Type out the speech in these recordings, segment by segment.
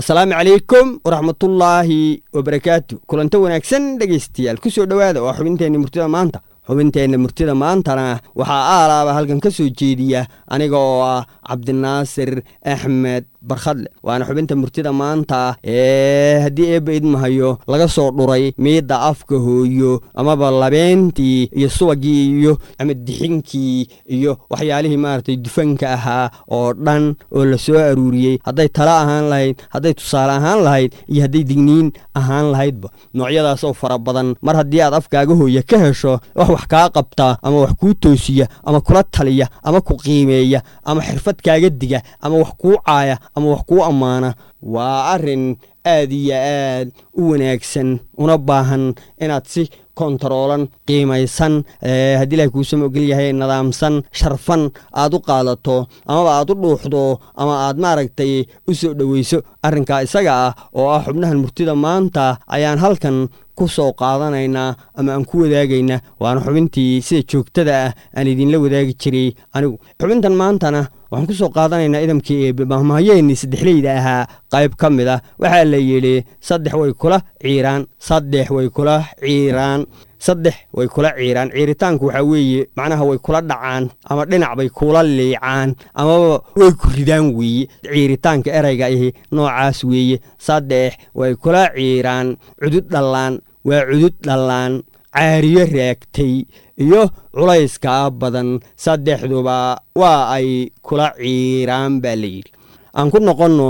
asalaamu calaykum waraxmatullaahi wabarakaatu kulanto wanaagsan dhegaystayaal ku soo dhowaada waa xubinteenna murtida maanta xubinteenna murtida maantana waxaa aalaaba halkan ka soo jeediya aniga oo ah cabdinaasir axmed barkhadle waana xubinta murtida maanta ee haddii eebba idmahayo laga soo dhuray miidda afka hooyo amaba labeentii iyo subagii iyo ama dixinkii iyo waxyaalihii maaragtay dufanka ahaa oo dhan oo la soo aruuriyey hadday tala ahaan lahayd hadday tusaale ahaan lahayd iyo hadday digniin ahaan lahaydba noocyadaasoo fara badan mar haddii aad afkaaga hooya ka hesho wax wax kaa qabtaa ama wax kuu toosiya ama kula taliya ama ku qiimeeya ama xirfad kaaga diga ama wax kuu caaya ama wax kuu ammaana waa arrin aad iyo aad u wanaagsan una baahan inaad si kontaroolan qiimaysan haddii ilahay kuusama ogol yahay nidaamsan sharfan aad u qaadato amaba aad u dhuuxdo ama aad maaragtay u soo dhoweyso arrinkaa isaga ah oo ah xubnahan murtida maanta ayaan halkan ku soo qaadanaynaa ama aan ku wadaagaynaa waana xubintii sida joogtada ah aan idinla wadaagi jiray anigu xubintan maantana waxaan ku soo qaadanaynaa idamkii eebe mahmahayeennii saddexleyda ahaa qayb ka mid ah waxaa la yidhi saddex way kula ciiraan saddex way kula ciiraan saddex way kula ciiraan ciiritaanku waxaa weeye macnaha way kula dhacaan ama dhinac bay kula liicaan amaba way ku ridaan weeye ciiritaanka erayga ahi noocaas weeye saddex way kula ciiraan cudud dhallaan waa cudud dhallaan caariyo raagtay iyo culayskaa badan saddexduba waa ay kula ciiraan baa la yidhi aan ku noqonno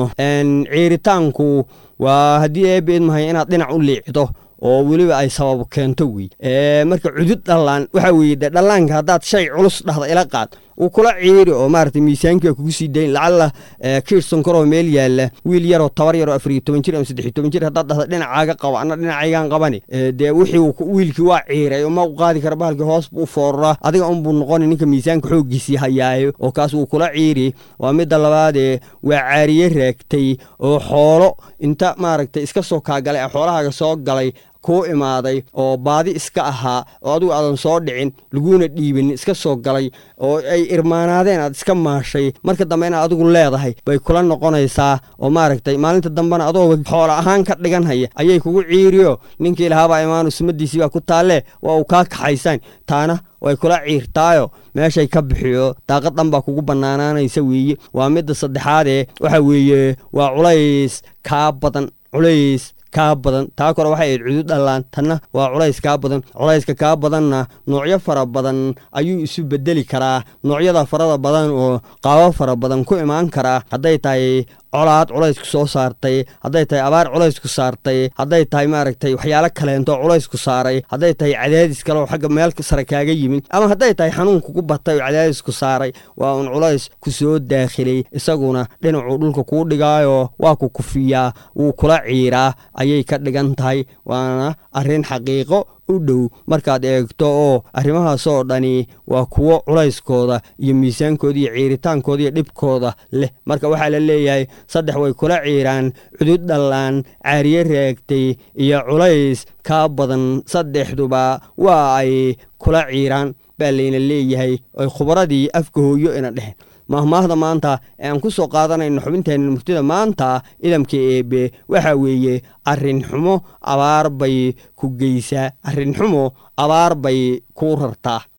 ciiritaanku waa haddii eebba idmahay inaad dhinac u liicdo oo weliba ay sabab keento wey marka cudud dhallaan waxaa weeye de dhallaanka haddaad shay culus dhahda ila qaad uu kula ciiri oo maaragtay miisaankia kugu sii dayn lacalla kiirson koroo meel yaalla wiil yaroo tabar yaroo afariyo toban jir ama saddexiyo toban jir haddaad dhahda dhinacaaga qaba anna dhinacaygaan qabani dee wixii wiilkii waa ciiray oo ma u qaadi kara bahalkii hoos buu fooraraa adiga unbuu noqoni ninka miisaanka xooggiisii hayaayo oo kaas wuu kula ciiri waa midda labaadee waa caariye raagtay oo xoolo inta maaragtay iska soo kaagalay ee xoolahaaga soo galay kuu imaaday oo baadi iska ahaa oo adigu aadan soo dhicin laguna dhiibin iska soo galay oo ay irmaanaadeen aad iska maashay marka dambe inaad adigu leedahay bay kula noqonaysaa oo maaragtay maalinta dambena adooba xoola ahaan ka dhigan haya ayay kugu ciiriyo ninkii lahaabaa imaanu sumadiisii baa ku taallee waa uu kaa kaxaysaan taana way kula ciirtaayo meeshay ka bixiyo daaqad dhan baa kugu bannaanaanaysa weeye waa midda saddexaadee waxa weeye waa culays kaa badan culays kaa badan taa kore waxay ayd cudud dhallaan tanna waa culays kaa badan culayska kaa badanna noocyo fara badan ayuu isu bedeli karaa noocyada farada badan oo qaabo fara badan ku imaan karaa hadday tahay colaad culaysku soo saartay hadday tahay abaar culaysku saartay hadday tahay maaragtay waxyaalo kaleento culaysku saaray hadday tahay cadaadis kale oo xagga meel sare kaaga yimid ama hadday tahay xanuun kugu batay oo cadaadisku saaray waa un culays ku soo daakhilay isaguna dhinacuu dhulka kuu dhigaayo waa ku kufiyaa wuu kula ciiraa ayay ka dhigan tahay waana arrin xaqiiqo u dhow markaad eegto oo arrimahaasoo dhani waa kuwo culayskooda iyo miisaankooda iyo ciiritaankooda iyo dhibkooda leh marka waxaa la leeyahay saddex way kula ciiraan cudud dhallaan caariye raagtay iyo culays kaa badan saddexduba waa ay kula ciiraan baa layna leeyahay oy khubaradii afka hooyo ina dheheen mahmaahda maanta ee aan ku soo qaadanayno xubinteenna murtida maanta idamka eebe waxaa weeye arrin xumo abaar bay ku geysaa arrin xumo abaar bay kuu rartaa